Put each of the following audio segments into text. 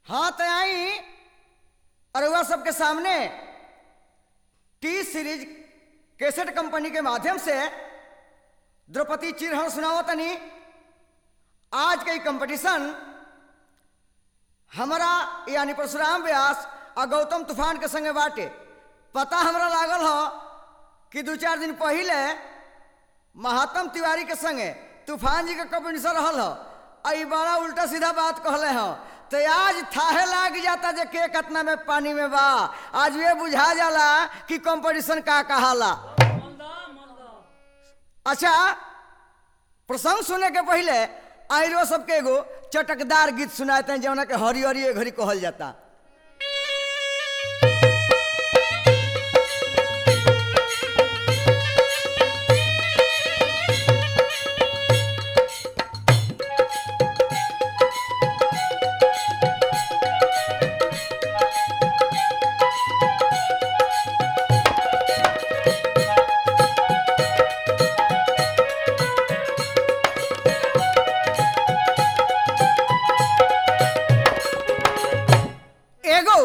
हाँ तो आई अरुआ सबके सामने टी सीरीज कैसेट कंपनी के माध्यम से द्रौपदी चिरहन सुनाओ तनी आज के कंपटीशन हमारा यानी परशुराम व्यास और गौतम तूफान के संगे बाटे पता हमरा लागल हो कि दू चार दिन पहले महात्म तिवारी के संगे तूफान जी के कंपटीशन रहल हो आई बड़ा उल्टा सीधा बात कहले हो तो आज थाहे लाग जाता जे के कतना में पानी में बा आज ये बुझा जाला कि कंपटीशन का कहाला अच्छा प्रसंग सुने के पहले आयरो सबके एगो चटकदार गीत सुनाते हैं जौना के हरी हरी घड़ी कहल जाता एगो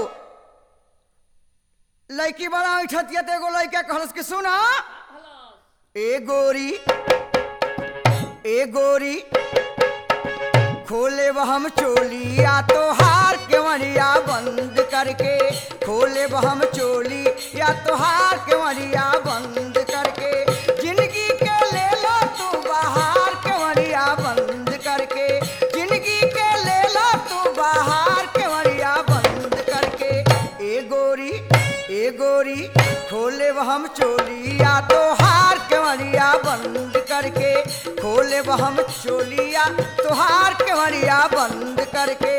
लड़की बड़ा उठतिया तो एगो लड़का कहलस कि सुना ए गोरी ए गोरी खोले वह हम चोलिया तो हार के मरिया बंद करके खोले वह हम चोली या तो हार के मरिया बंद करके जिंदगी के ले लो तू बाहर के मरिया बंद करके जिंदगी के ले लो तू बाहर के मरिया बंद करके ए गोरी ए गोरी खोले वह हम चोलिया तो हार के मरिया बंद करके खोले वह हम चोलिया तो हार के मरिया बंद करके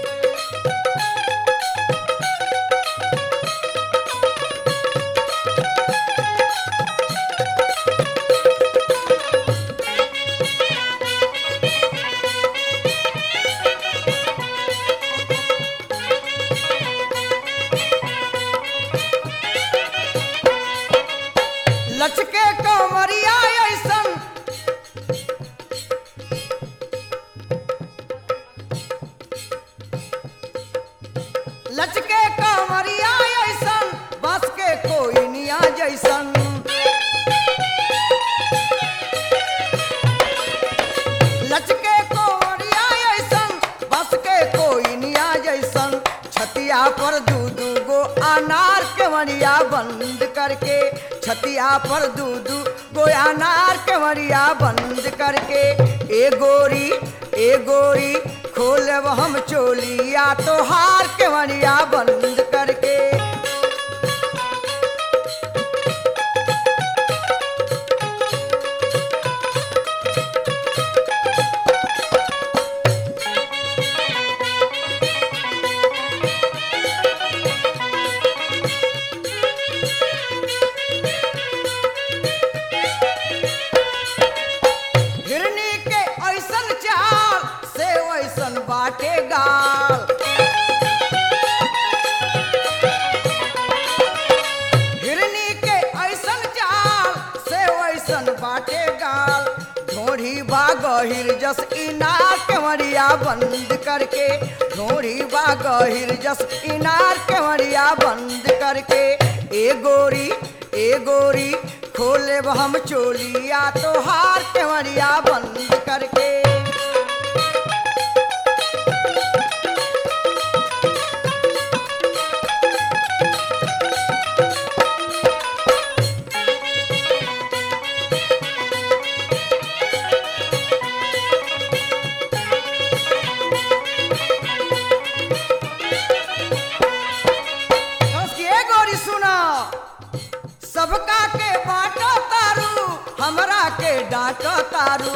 लचके कमरिया ऐसन लचके कमरिया ऐसन बस के कोई निया जैसन लचके कोरिया ऐसन बस के कोई निया जैसन छतिया पर दू दू गो अनार के मरिया बंद करके छतिया पर दू दू गो अनार के मरिया बंद करके ए गोरी ए गोरी खोलब हम चोलिया तो हार के मरिया बंद करके हिरनी के ऐसन चाल से वैसन बाटे गाल हिरनी के ऐसन चाल से वैसन बाटे गाल ढोढ़ी बागहिर जस इनार के मरिया बंद करके ढोढ़ी बागहिर जस इनार के मरिया बंद करके ए गोरी ए गोरी खोले हम चोलिया तो हार के मरिया बंद करके उसकी ए गोरी सुना सबका के बाटो तारू हमरा के डांटो तारू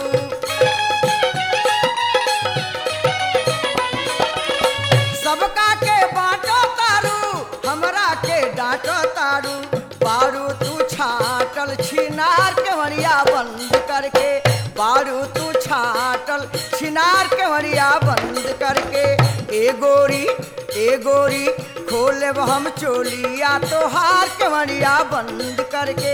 सबका के बाटो तारू हमरा के डांटो तारू बारू तू छाटल छिनार के मरिया बंद करके बारू तू छाटल छिनार के मरिया बंद करके ए गोरी ए गोरी खोले हम चोलिया तो हार के मरिया बंद करके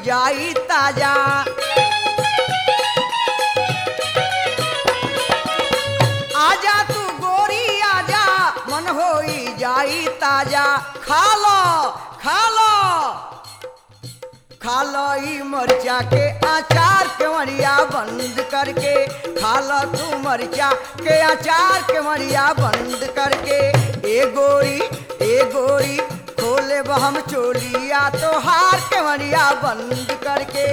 जाई ताजा आजा तू गोरी आजा मन होई जाई ताजा खा लो खा लो खा लो ई मरचा के अचार के मरिया बंद करके खा लो तू मरचा के अचार के मरिया बंद करके ए गोरी ए गोरी खोले हम चोलिया तो हार के मरिया बंद करके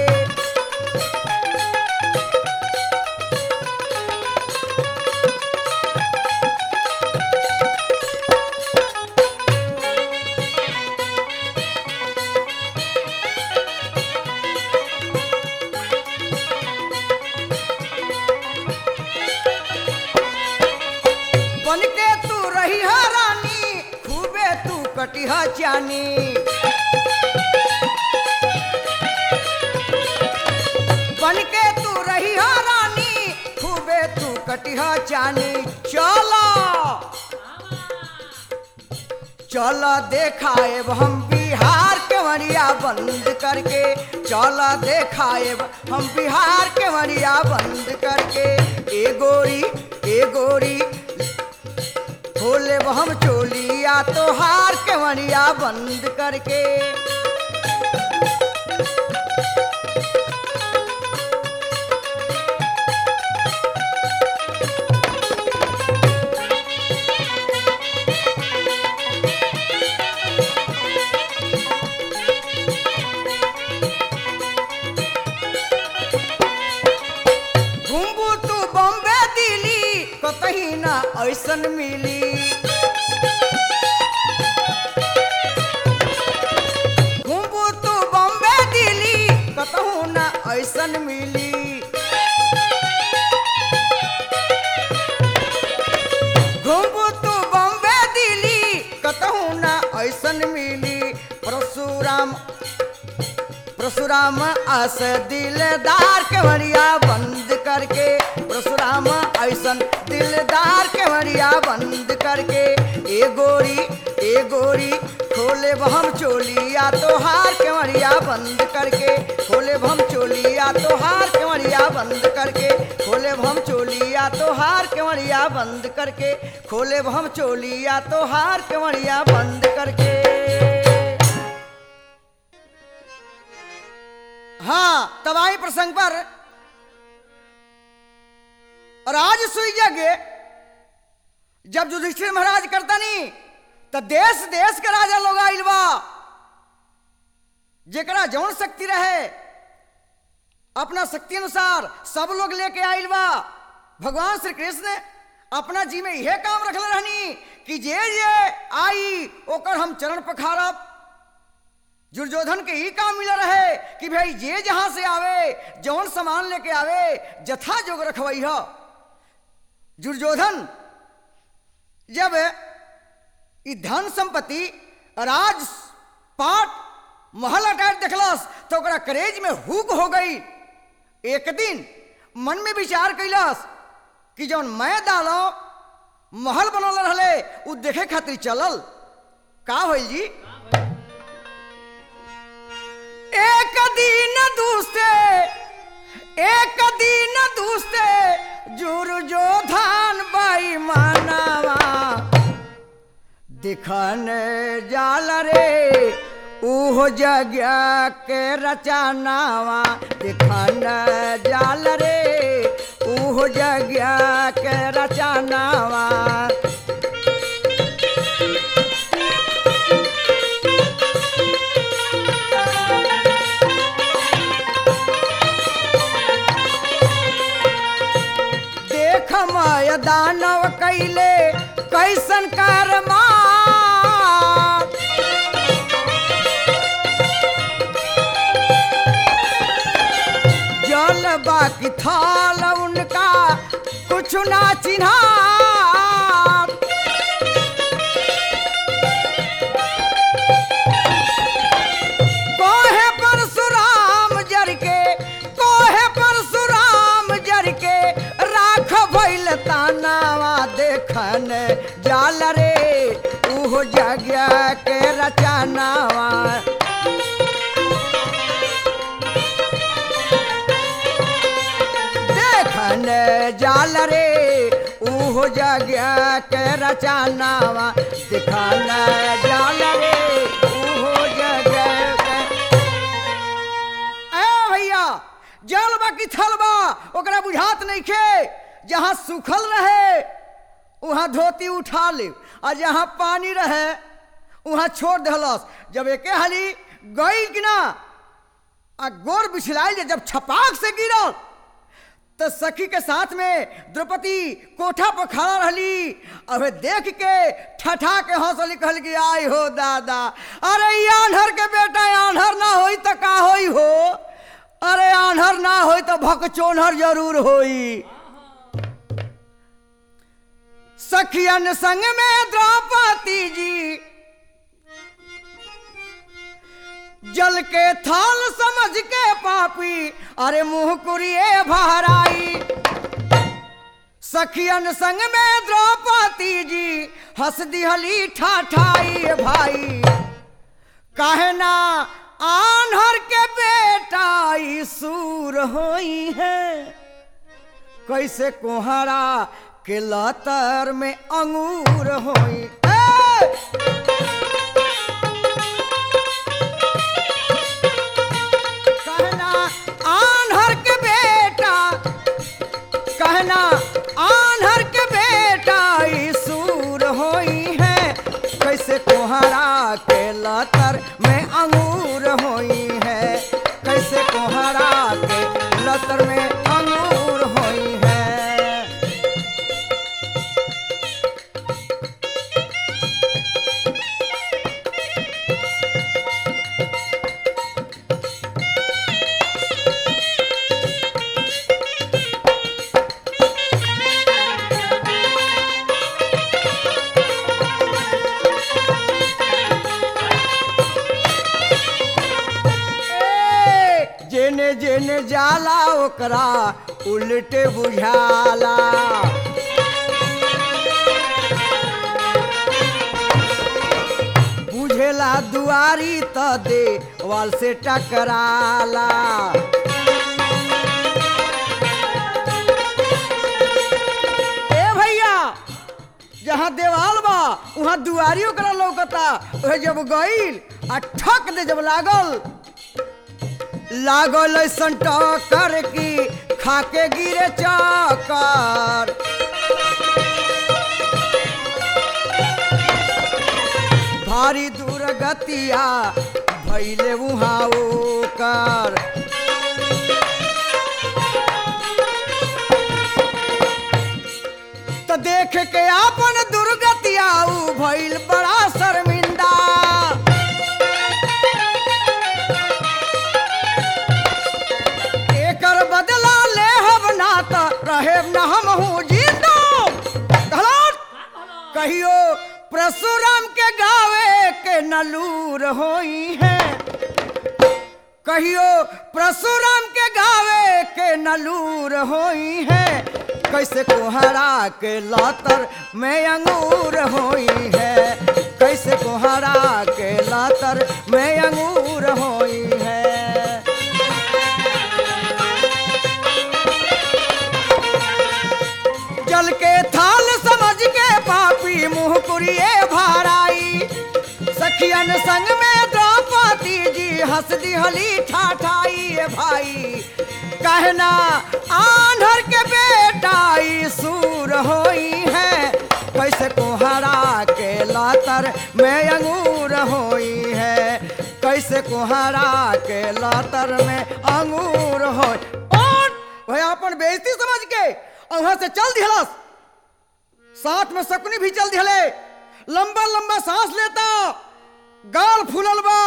बन के तू रही है रानी खूबे तू कटी है जानी बन के तू रही है रानी खूबे तू कटी है जानी चलो चलो देखाएब हम बिहार के मरिया बंद करके चलो देखाएब हम बिहार के मरिया बंद करके ए गोरी ए गोरी खोले हम चोलिया तो हार के मरिया बंद करके घुमबू तू बॉम्बे दिल्ली कतही ना ऐसन मिली घुमबू तू बॉम्बे दिल्ली कतहू ना ऐसन मिली घुमबू तू बॉम्बे दिल्ली कतहू ना ऐसन मिली परशुराम परशुराम अस दिलदार के मरिया बंद करके परशुराम ऐसन दिलदार के मरिया बंद करके ए गोरी ए गोरी खोले हम चोलिया तो हार के मरिया बंद करके खोले हम चोलिया तो हार के मरिया बंद करके खोले हम चोलिया तो हार के मरिया बंद करके खोले हम चोलिया तो हार के मरिया बंद करके हाँ तब आई प्रसंग पर और आज सुई जगे जब युधिष्ठिर महाराज करता नहीं तो देश देश के राजा लोग आइल बा जेकरा जौन शक्ति रहे अपना शक्ति अनुसार सब लोग लेके आइल बा भगवान श्री कृष्ण अपना जी में यह काम रखले रहनी कि जे जे आई ओकर हम चरण पखारब दुर्योधन के ही काम मिला रहे कि भाई जे जहां से आवे जौन सामान लेके आवे जथा जोग रखवई हो दुर्योधन जब ई धन संपत्ति राज पाट महल अटाट देखलस तो ओकरा करेज में हुक हो गई एक दिन मन में विचार कैलस कि जौन मैं डालो महल बनल रहले उ देखे खातिर चलल का होइल जी एक दिन दूसरे एक दिन दूसरे जुर जो धान बाई मानावा दिखन जाल रे उहो जगह के रचनावा दिखन जाल रे उहो जगह के रचनावा देख माय दानव कैले कैसन कर्मा जल बाकी थाल उनका कुछ ना चिन्हा कोहे परशुराम जर के कोहे परशुराम जर के राख भइल तानावा देखन जाल रे उहो जगह के रचनावा जाल रे उहो जगह के रचानावा दिखान जाल रे उहो जगह के ए भैया जल बा कि थल बा ओकरा बुझात नहीं खे जहाँ सूखल रहे वहाँ धोती उठा ले आ जहाँ पानी रहे वहाँ छोड़ दहलस जब एके हाली गई कि ना आ गोर बिछलाइल जब छपाक से गिरल तो सखी के साथ में द्रौपदी कोठा पर खड़ा रहली अब देख के ठठा के हंसली कहल कि आई हो दादा अरे ई आन्हर के बेटा आन्हर ना होई तो का होई हो अरे आन्हर ना होई तो भकचोनहर जरूर होई सखियन संग में द्रौपदी जी जल के थाल समझ के पापी अरे मुंह कुरिए भराई सखियन संग में द्रौपदी जी हंस दिहली ठाठाई भाई काहे ना आन्हर के बेटा ई सूर होई है कैसे कोहरा के लतर में अंगूर होई ए! कहना आन्हर के बेटा कहना आन्हर के बेटा ई सूर होई है कैसे कोहरा के लतर में अंगूर होई है कैसे कोहरा के लतर में अंगूर होई है ए, जेने जेने जाला ओकरा उल्टे बुझाला बुझेला दुआरी त दे वाल से टकराला ए भैया जहाँ देवाल बा वहाँ दुआरी ओकरा लौकता ओहे जब गईल आ ठक दे जब लागल लागल ऐसन टक्कर की खाके गिरे चक्कर भारी दूर गतिया भैले वहाँ ओकर तो देख के आपन दुर्गतिया ऊ भइल बड़ा शर्मिंदा एकर बदला ले हम ना त रहे न हम हूँ जिंदा कहलौं, कहियो परशुराम के गावे के नलूर होई है कहियो परशुराम के गावे के नलूर होई है कैसे कोहरा के लातर में अंगूर होई है कैसे कोहरा के लातर में अंगूर होई है जल के थाल समझ के पापी मुंह कुरिए भाराई सखियन संग में द्रौपदी जी हंस दिहली ठाठाई भाई कहना आन्हर के बेटा ई सूर होई है कैसे कोहरा के लातर में अंगूर होई है कैसे कोहरा के लातर में अंगूर होई और भाई अपन बेइज्जती समझ के और वहां से चल दिहलस साथ में शकुनी भी चल दिहले लंबा लंबा सांस लेता गाल फूलल बा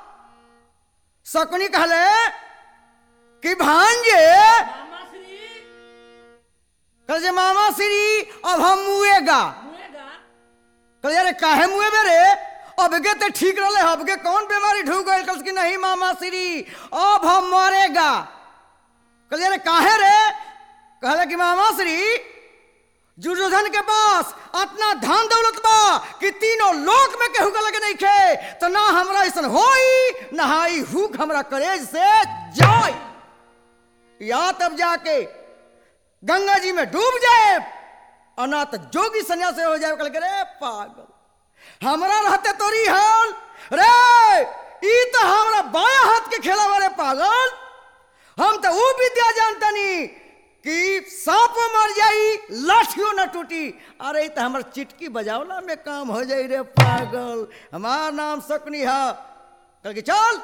शकुनी कहले कि भांजे मामा श्री कल जे मामा श्री अब हम मुएगा मुएगा कल अरे काहे मुए बेरे अब के ते ठीक रहले अब के कौन बीमारी ढूक गई कल की नहीं मामा श्री अब हम मरेगा कल अरे काहे रे कहले कि मामा श्री दुर्योधन के पास अपना धन दौलत बा कि तीनों लोक में केहू के लगे नहीं खे तो ना हमरा ऐसन होई ना हाई हुक हमरा करेज से जाई या तब जाके गंगा जी में डूब जाए अनाथ जोगी सन्यासी हो जाए कल के रे पागल हमरा रहते तोरी हाल रे ई तो हमरा बाया हाथ के खेला वाले पागल हम तो वो विद्या जानतनी कि सांप मर जाई लाठियों न टूटी अरे ई तो हमर चिटकी बजावला में काम हो जाई रे पागल हमार नाम सकनी है कल के चल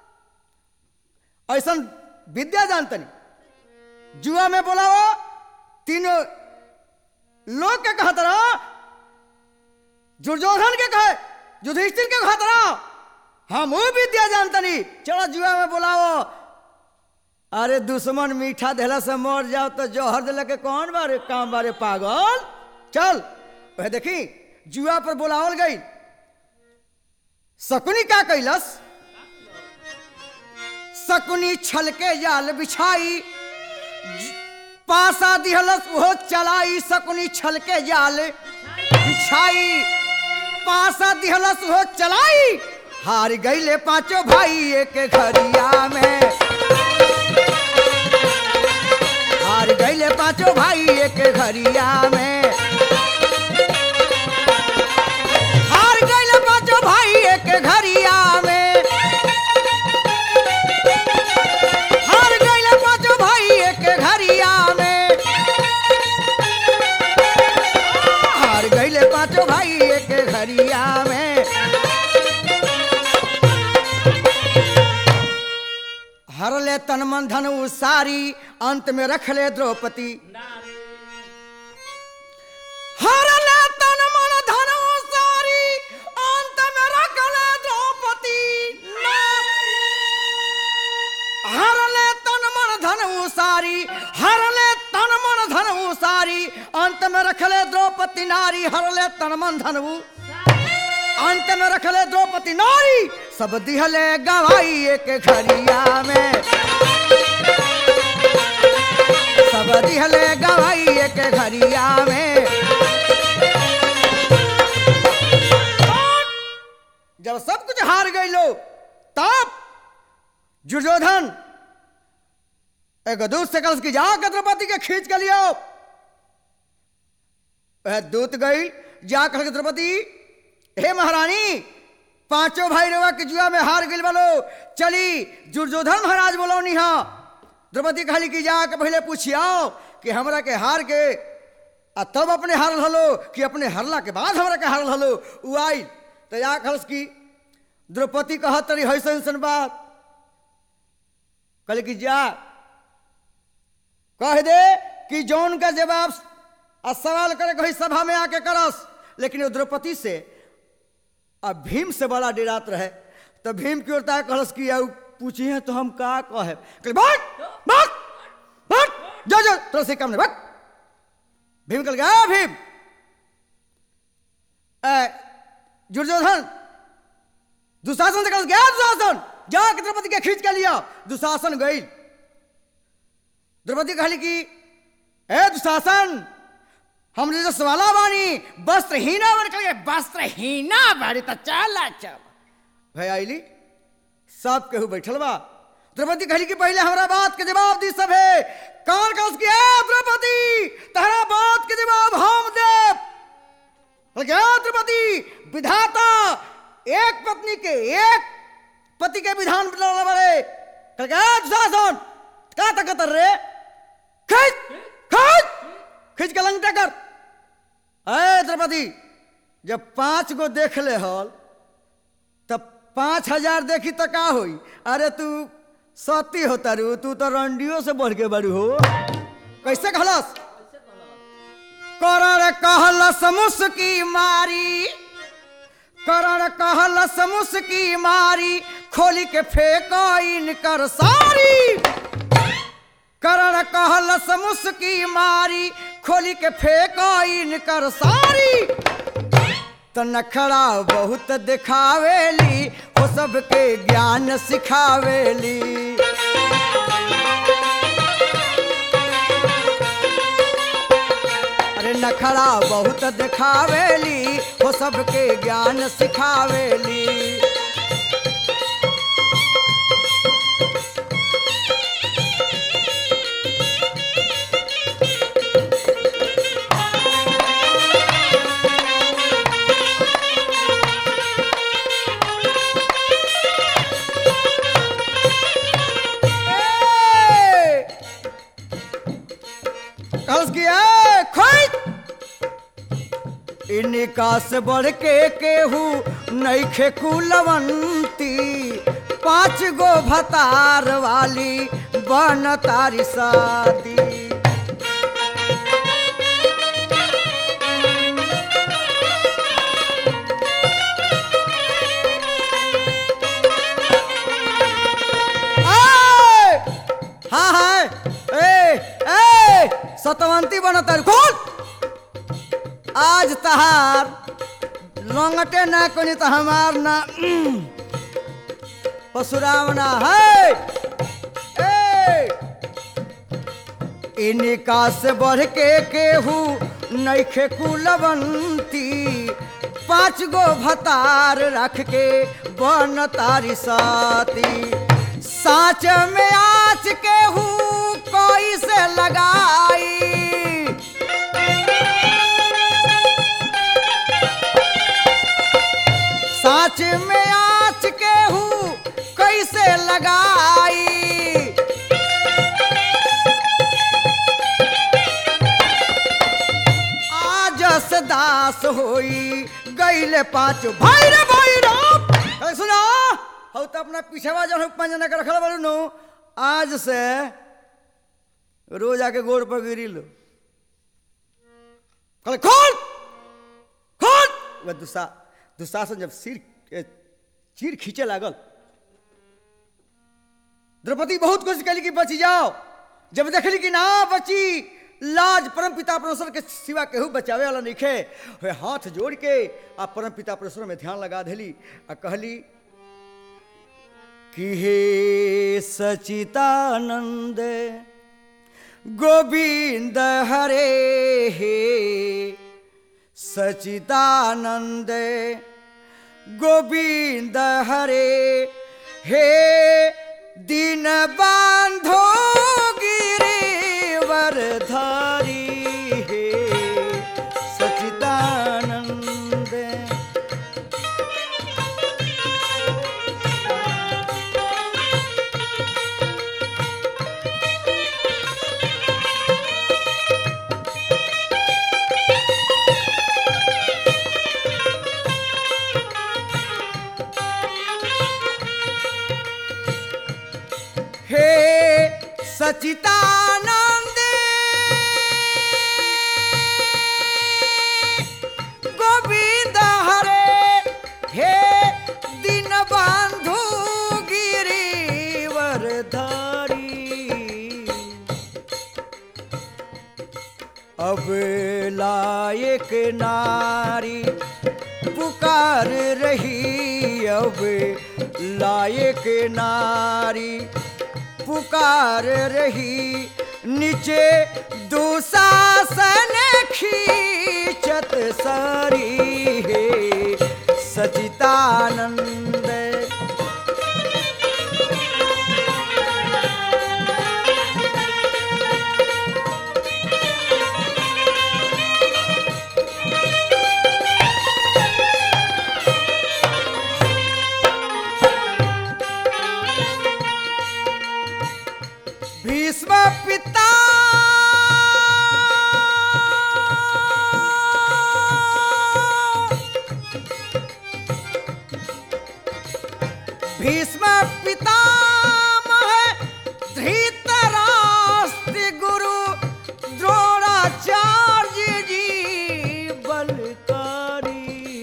ऐसा विद्या जानतनी जुआ में बोलाओ तीनों लोग के कहत रहा दुर्योधन के कहे युधिष्ठिर के कहत रहा हम वो विद्या जानतनी चलो जुआ में बुलाओ अरे दुश्मन मीठा देला से मर जाओ तो जौहर दिला के कौन बारे काम बारे पागल चल वह देखी जुआ पर बुलावल गई शकुनी का कैलस शकुनी छल के जाल बिछाई पासा दिहलस वो चलाई शकुनी छल के जाल बिछाई पासा दिहलस वो चलाई हार गईले पांचों भाई एक घरिया में हार गईले पांचों भाई एक घरिया में हार गईले पांचों भाई एक घरिया में हार गईले पांचों भाई एक घरिया में हार गईले पांचों भाई एक घरिया में हर ले तन मन धन सारी अंत में रख ले द्रौपदी हर ले तन मन धन सारी अंत में रख ले द्रौपदी हर ले तन मन धन सारी हर ले तन मन धन सारी अंत में रख ले द्रौपदी नारी हर ले तन मन धन अंत में रख ले द्रौपदी नारी सब दिहले गवाई एक घरिया में सब दिहले गवाई एक घरिया में जब सब कुछ हार गई लो तब दुर्योधन एक दूत से कल की जाकर द्रौपदी के खींच के लियो वह दूत गई जाकर के द्रौपदी हे महारानी पांचों भाई रेवा के जुआ में हार गई बोलो चली दुर्योधन महाराज बोलो निहा द्रौपदी खाली की जाके पहले पूछियाओ कि हमरा के हार के आ तब अपने हारल हलो कि अपने हारला के बाद हमरा के हारल हलो उ आई तो या खलस की द्रौपदी कहत तरी हैसन सन बात कहले कि जा कह दे कि जौन का जवाब आ सवाल करे कही सभा में आके करस लेकिन वो द्रौपदी से अब भीम से बड़ा डिरात रहे तो भीम की ओर कहलस कि आउ पूछी है तो हम का कहे कहले भाग भाग भाग जा जा तोरा से काम नहीं भाग भीम कहल गया भीम ए, दुर्योधन दुशासन से कहल गया दुशासन जा के द्रौपदी के खींच के लिया दुशासन गई द्रौपदी कहली कि ए दुशासन हम जैसे सवाला बानी वस्त्रहीना बन कर वस्त्रहीना बारी तो चल चल भाई आईली सब केहू बैठल बा द्रौपदी कहली कि पहले हमरा बात के जवाब दी सब है कौन कौन की है द्रौपदी तहरा बात के जवाब हम दे क्या द्रौपदी विधाता एक पत्नी के एक पति के विधान बनाने वाले कल क्या दुशासन का तकत रे खींच खींच खींच के लंगटा कर अरे द्रौपदी जब पांच गो देख ले हल तब पांच हजार देखी तो का होई अरे तू सती होता रू तू तो रंडियो से बढ़ के बड़ू हो कैसे कहलस करण कहलस मुस्की मारी करण कहलस मुस्की मारी खोली के फेंको इनकर सारी करण कहलस मुस्की मारी खोली के फेंको इनकर सारी तो नखड़ा बहुत दिखावेली वो सबके ज्ञान सिखावेली अरे नखड़ा बहुत दिखावेली वो सबके ज्ञान सिखावेली इनका से बढ़ के केहू नैखे कुलवंती पांच गो भतार वाली बन तारी सादी आय! हाँ हाँ ए ए सतवंती बन तारी खोल आज तहार लंगटे ना कोनी तो हमार ना उम, परशुराम ना है ए इनका से बढ़ के केहू नैखे कुलवंती पांच गो भतार रख के बन तारी साती साच में आच केहू कोई से लगाई साच में आच केहू कैसे लगाई आजस दास होई गईले पाँच भाई रे भाई रे सुना हो तो अपना पीछेवा जन पंजना के रखल बारू नु आज से रोज आके गोड़ पर गिरी लो कहले खोल खोल वह दुसा दुशासन जब सिर ए, चीर खींचे लागल द्रौपदी बहुत कोशिश कली कि बची जाओ जब देखली कि ना बची लाज परम पिता परमेश्वर के सिवा केहू बचावे वाला नहीं वे हाथ जोड़ के आ परम पिता परमेश्वर में ध्यान लगा देली आ कहली कि हे सचितानंद गोविंद हरे हे सचिदानंद गोविंद हरे हे दीन बांधो गिरिवर धारी हे सचिदानंद हे सचिदानंद गोविंद हरे हे दिन बंधु गिरिवर धारी अब लायक नारी पुकार रही अब लायक नारी पुकार रही नीचे दुशासन खींचत सारी है सचितानंद भीष्म पिता भीष्म पितामह धृतराष्ट्र गुरु द्रोणाचार्य जी बलकारी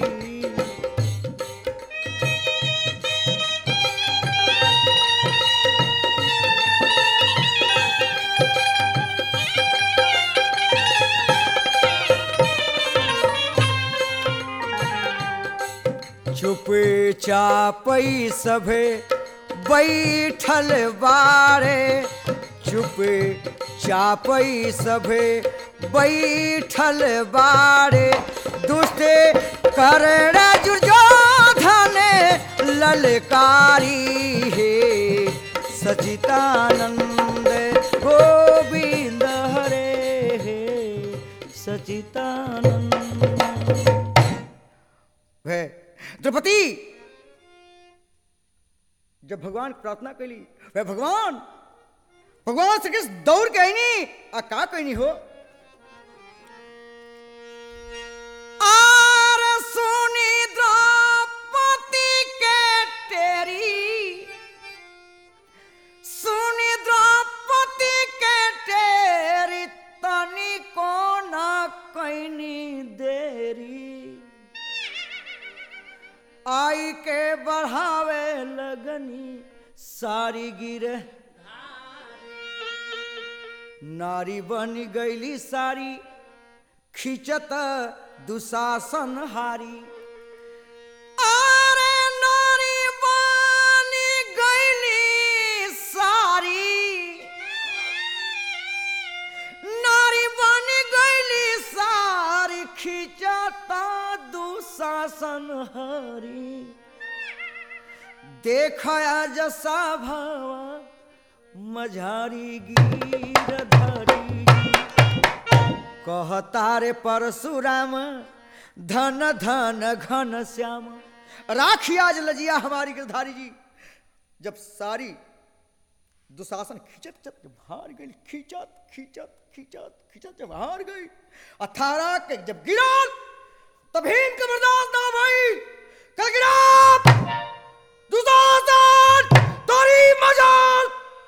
चुप चापई सभे बैठल बारे चुप चापई सभे बैठल बारे दुष्ट कर्ण दुर्योधन ललकारी हे सचितानंद गोविंद हरे हे सचितानंद है द्रौपदी जब भगवान के प्रार्थना कैली वह भगवान भगवान श्री कृष्ण दौड़ के आईनी आ का कहनी हो आ नारी बन गईली सारी खिंचत दुशासन हारी अरे नारी बन गईली सारी नारी बन गईली सारी खिंचता दुशासन हारी देख जसा भावा मझारी गिरधरी कहता रे परशुराम धन धन घन श्याम राखी आज लजिया हमारी गिरधारी जी जब सारी दुशासन खिंचत खिंचत जब हार गई खिंचत खिंचत खिंचत खिंचत जब हार गई अठारह के जब गिरा तब हिंद का बर्दाश्त ना भाई कल गिरा दुशासन तोरी मजाल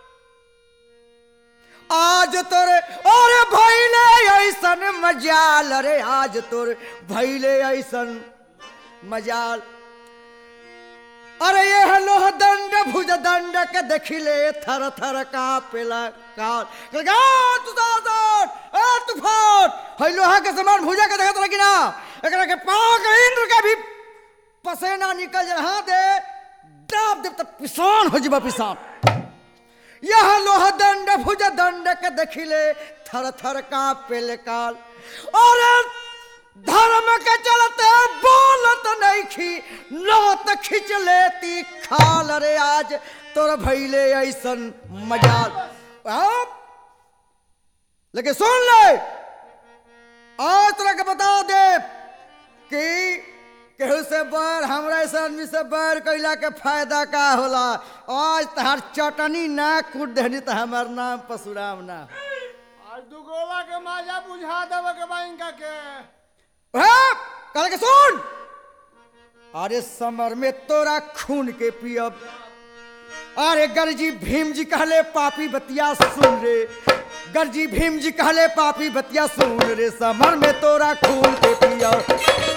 आज तोरे अरे भैले ऐसन मजाल अरे आज तोरे भैले ऐसन मजाल अरे ये लोह दंड भुज दंड के देखिले थर थर का पेला काल गा तुसासन ए तूफान है लोहा के समान भुजा के देखत लगी ना एकरा के पांव के इंद्र का भी पसेना निकल जा हां दे दाब देव तब पिसान हो जबा पिसान यह लोह दंड भुज दंड के देखिले थर थर का पेले काल और धर्म के चलते बोलत नहीं खी लौत खिंच लेती खाल रे आज तोर भैले ऐसन मजाल आप लेकिन सुन ले आज तरह के बता दे कि केहू से बैर हमरा ऐसे आदमी से बैर कैला के फायदा का होला आज तहार चटनी ना कूट देनी तो हमार नाम परशुराम ना आज दू गोला के माजा बुझा देवे के बा इनका के है? कल के सुन अरे समर में तोरा खून के पियब अरे गरजी भीम जी कहले पापी बतिया सुन रे गरजी भीम जी कहले पापी बतिया सुन रे समर में तोरा खून के पियब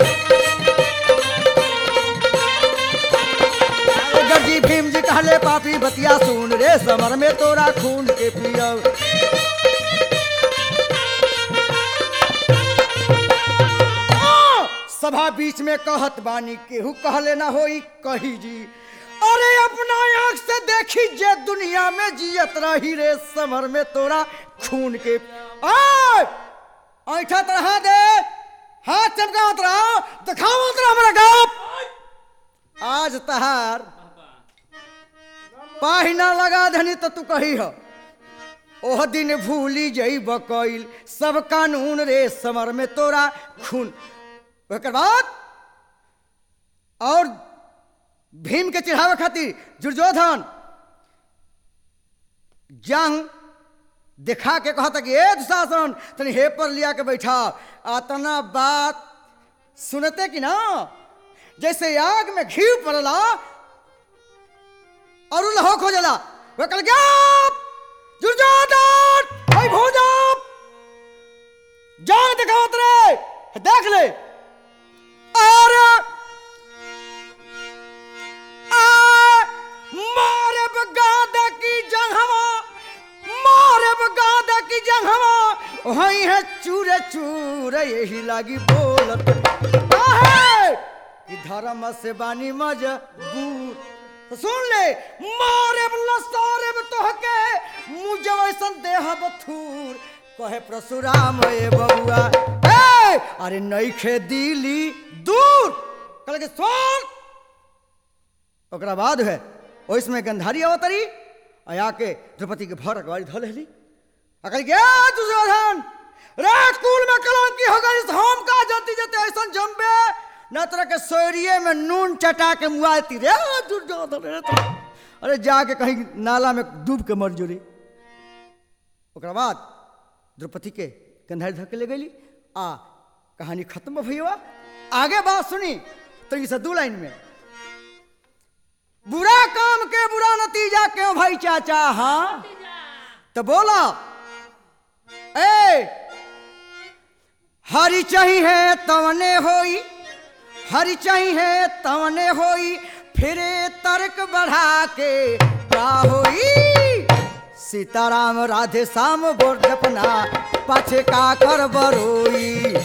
अरे गरजी भीम जी कहले पापी बतिया सुन रे समर में तोरा खून के पियब आ, सभा बीच में कहत बानी केहू कहले ना होई कही जी अरे अपना आंख से देखी जे दुनिया में जियत रही रे समर में तोरा खून के आय ऐठा तरह दे हाथ चमकावत रहो दिखावत रहो हमरा गाप आज तहार पाहिना लगा धनी तो तू कही हो ओह दिन भूली जइब कइल सब कानून रे समर में तोरा खून ओकर बाद और भीम के चिढ़ावे खातिर दुर्योधन जंग दिखा के कहता कि ए दुशासन तनी हे पर लिया के बैठा आतना बात सुनते कि ना जैसे आग में घी पड़ला और लहो खो जाला वो कल गया दुर्योधन भाई भोजा जान दिखावत रे देख ले और आ, मारे बगादा की जंगहवा मारे बगादा की जंगहवा वही है चूरे चूरे यही लागी बोलत आहे कि धर्म से बानी मजबूर तो सुन ले मारे लसारे तोहके मुझे वैसन देह बथूर कहे परशुराम ए बबुआ ए अरे नईखे दिली दूर कल के सुन ओकरा बाद है ओइसमें गंधारी अवतरी आ आके द्रौपदी के भर अगवारी धो लेली आ कही के "ए, दुर्योधन रे कुल में कलंकी हो गई हम का जल्दी जते ऐसन जम्बे न तरह के सोरिये में नून चटा के मुआती रे दुर्योधन रे तो अरे जाके कहीं नाला में डूब के मर जोरी ओकरा बाद द्रौपदी के गंधारी धर के ले गई आ कहानी खत्म भैया आगे बात सुनी तो से दू लाइन में बुरा काम के बुरा नतीजा क्यों भाई चाचा हाँ तो बोला ए हरी चाही है तवने होई हरी चाही है तवने होई फिरे तर्क बढ़ा के का होई सीताराम राधे श्याम बोल जपना पाछे का कर बरोई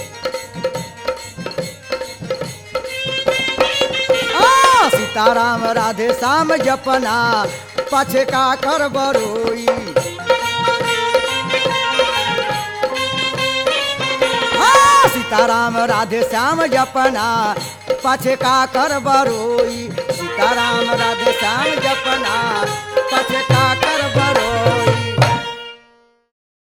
आ, सीताराम राधे श्याम जपना पाछे का कर बरोई आ, सीताराम राधे श्याम जपना पाछे का कर बरोई सीताराम राधे श्याम जपना पाछे